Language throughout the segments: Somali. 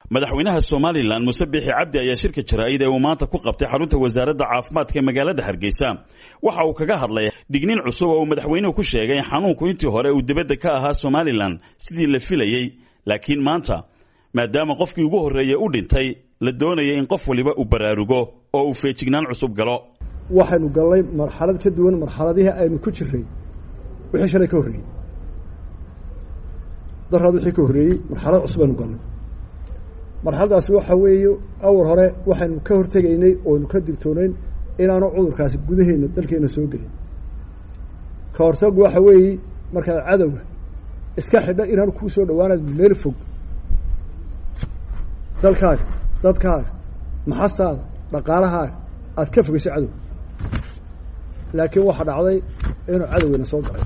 madaxweynaha somalilan muse biixi cabdi ayaa shirka jaraa'id ee uu maanta ku qabtay xarunta wasaaradda caafimaadka ee magaalada hargeysa waxa uu kaga hadlay digniin cusub oo uu madaxweynuhu ku sheegay in xanuunku intii hore uu dibadda ka ahaa somalilan sidii la filayey laakiin maanta maadaama qofkii ugu horreeyey u dhintay la doonaya in qof waliba uu baraarugo oo uu feejignaan cusub galo waxaynu gallay marxalad ka duwan marxaladihii aynu ku jirray wixii shalay ka horreeyey daraad wixii ka horreeyey marxalad cusub aynu gallay marxaladaasi waxa weeye awal hore waxaynu ka hortegaynay oonu ka digtoonayn inaanu cudurkaasi gudaheena dalkeena soo gelin ka hortagu waxa weeye markaad cadowga iska xidha inaanu kuu soo dhawaanaad meel fog dalkaaga dadkaaga maxastaada dhaqaalahaaga aada ka fogeyso cadow laakiin waxaa dhacday inuu cadowgeena soo galay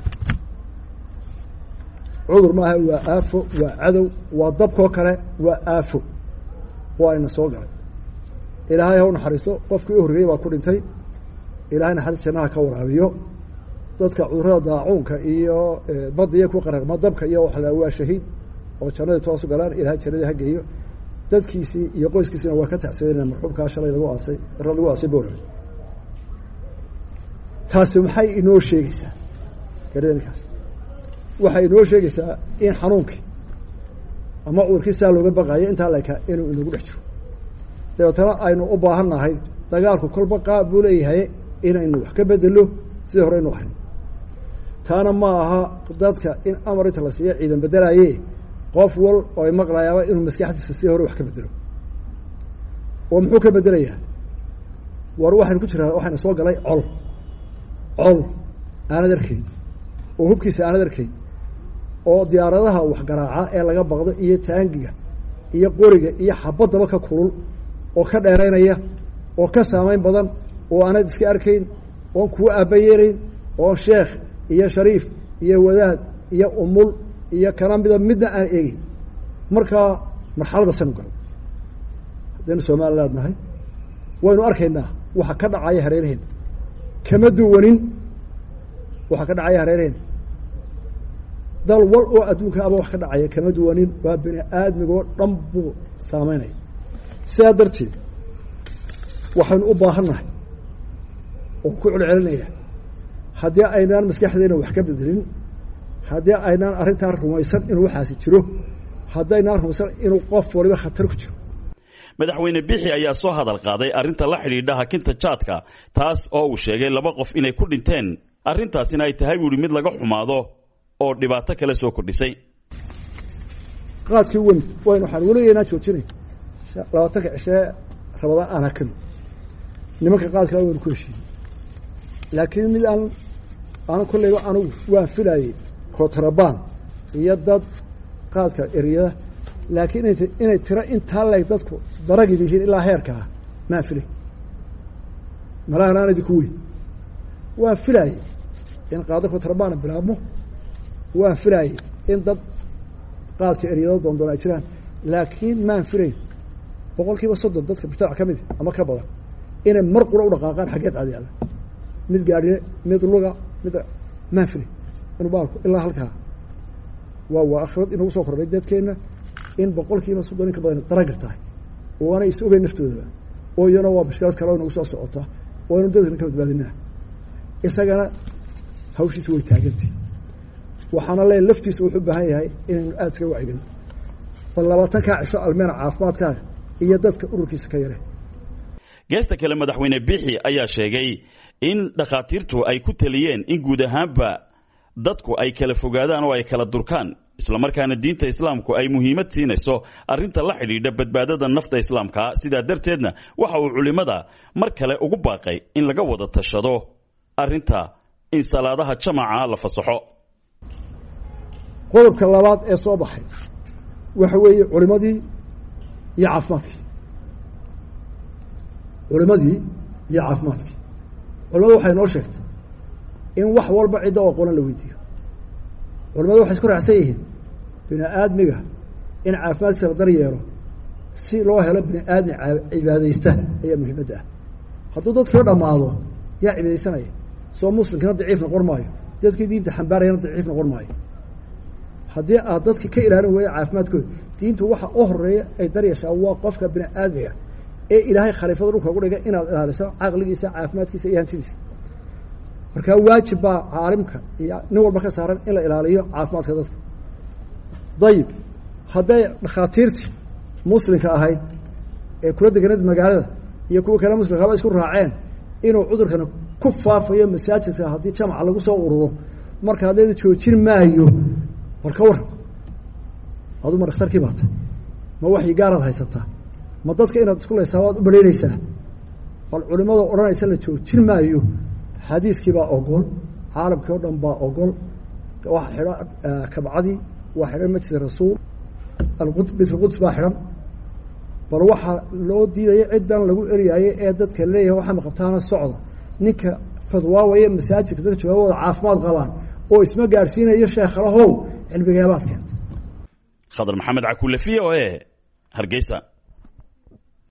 cudur maaha waa aafo waa cadow waa dabkoo kale waa aafo waa ina soo galay ilaahay ha u naxariisto qofkii u horreeyey baa ku dhintay ilahay naxariis jannaha ka waraabiyo dadka cudurada daacuunka iyo badda iyo ku qaraqma dabka iyo waxa la waa shahiid oo jannadii toosu galaan ilahay jannadii ha geeyo dadkiisii iyo qoyskiisina waa ka tacsadeen marxuumkaa shalay lagu aasay ra lagu aasay boorame taasi maxay inoo sheegeysaa garadinkaas waxay inoo sheegeysaa in xanuunkii ama cudurkii saa looga baqayo intaa leka inuu inagu dhex jiro dabeetana aynu u baahan nahay dagaalku kolba qaab buu leeyahay inaynu wax ka bedelo sidii hore aynu ahayn taana ma aha dadka in amar inta la siiya ciidan bedelaye qof wal oo ay maqlayaaba inuu maskaxdiisa si hore wax ka bedelo oo muxuu ka bedelayaa war waxaynu ku jiraa waxayna soo galay col col aanad arkayn oo hubkiisa aanad arkayn oo diyaaradaha waxgaraaca ee laga baqdo iyo taangiga iyo qoriga iyo xabaddaba ka kulul oo ka dheeraynaya oo ka saameyn badan oo aanad iska arkayn oon kuwa aabayeelayn oo sheekh iyo shariif iyo wadaad iyo umul iyo kana mida midna aan eegin markaa marxalada sanu galo haddaynu somaliland nahay waynu arkaynaa waxa ka dhacaya hareeraheena kama duwanin waxa ka dhacaya hareeraheena dal wal oo adduunka aba wax ka dhacaya kama duwanin waa bini aadmigoo dhan buu saameynaya sidaa darteed waxaynu u baahan nahay oo ku celcelinaya haddii aynaan maskaxdeena wax ka bedelin haddii aynaan arrintaan rumaysan inuu waxaasi jiro haddaynaan rumaysan inuu qof waliba khatar ku jiro madaxweyne bixi ayaa soo hadal qaaday arrinta la xidhiidha hakinta jaadka taas oo uu sheegay laba qof inay ku dhinteen arrintaasina ay tahay buuhi mid laga xumaado oo dhibaato kale soo kordhisay qaadkii wen waynu waxaan weligeynaa joojinay labaatanka cishee rabadaan aan hakano nimanka qaadkaa waynu ku heshiiyey laakiin mid aan ana kolleyba anugu waan filayey kotrabaan iyo dad qaadka eryada laakiin ina inay tiro intaa leeg dadku daragi yihiin ilaa heerkaa maan filay malahan aan idinku weyn waan filaayey in qaado kotrabana bilaabmo waan filaayey in dad qaadka eryado doondoon ay jiraan laakiin maan filayn boqol kiiba soddon dadka mujtamac ka mid ama ka badan inay mar qura u dhaqaaqaan xaggee qaadiyaada mid gaadhine mid luga mid maan filay inu baalku ilaa halkaa waa waa akhrad inagu soo kordhay dadkeenna in boqol kiiba soddon in ka badan daragir tahay oo aanay is ogeyn naftoodaba oo iyana waa mushkilad kale oo inagu soo socota oo aynu dadkana ka badbaadinaa isagana hawshiisa way taagantay waxaana leeya laftiisa wuxuu u baahan yahay inaynu aada iska wacigin bal labaatankaa cisho almeena caafimaadkaaga iyo dadka ururkiisa ka yare geesta kale madaxweyne bixi ayaa sheegay in dhakhaatiirtu ay ku taliyeen in guud ahaanba dadku ay kala fogaadaan oo ay kala durkaan islamarkaana diinta islaamku ay muhiimad siinayso arrinta la xidhiidha badbaadada nafta islaamka sidaa darteedna waxa uu culimmada mar kale ugu baaqay in laga wada tashado arrinta in salaadaha jamaca la fasaxo qodobka labaad ee soo baxay waxa weeye culimadii iyo caafimaadkii culimadii iyo caafimaadkii culimadu waxay noo sheegtay in wax walba cidda oo qolan la weydiiyo culimadu waxay isku raacsan yihiin bini aadmiga in caafimaadkiisa la dar yeelo si loo helo bini aadmi cibaadaysta ayaa muhiimadda ah hadduu dadkii dhammaado yaa cibaadaysanaya soo muslimkina daciif noqon maayo dadkii diinta xambaarayana daciif noqon maayo haddii aad dadka ka ilaalin weeya caafimaadkooda diintu waxa u horeeya ay daryashaa waa qofka bini aadmiga ee ilaahay khaliifada dhulka ugu dhigay inaad ilaaliso caqligiisa caafimaadkiisa iyo hantidiisa markaa waajib baa caalimka iyo nin walba ka saaran in la ilaaliyo caafimaadka dadka dayib hadday dhakhaatiirtii muslimka ahayd ee kula deganeed magaalada iyo kuwa kale muslimkaaba isku raaceen inuu cudurkana ku faafayo masaajidka haddii jamaca lagu soo ururo marka haddeeda joojin maayo bal ka waran adu ma dhakhtarkii baata ma waxyi gaaraad haysataa ma dadka inaad isku laysaa waad u balaynaysaa bal culimada odhanaysa la joojin maayo xadiiskii baa ogol caalamkii o dhan baa ogol waa xidhan kabcadii waa xidhan masjid rasuul alqud bitlquds baa xidhan bal waxaa loo diidaya ciddan lagu eryayo ee dadka leeyahay waxaa maqabtaana socda ninka fadwaawaya masaajidka dadka jooga wada caafimaad qabaan oo isma gaadhsiinayo sheekhalahow cilmigeebaad keenta khadar maxamed cakuule v o e hargeysa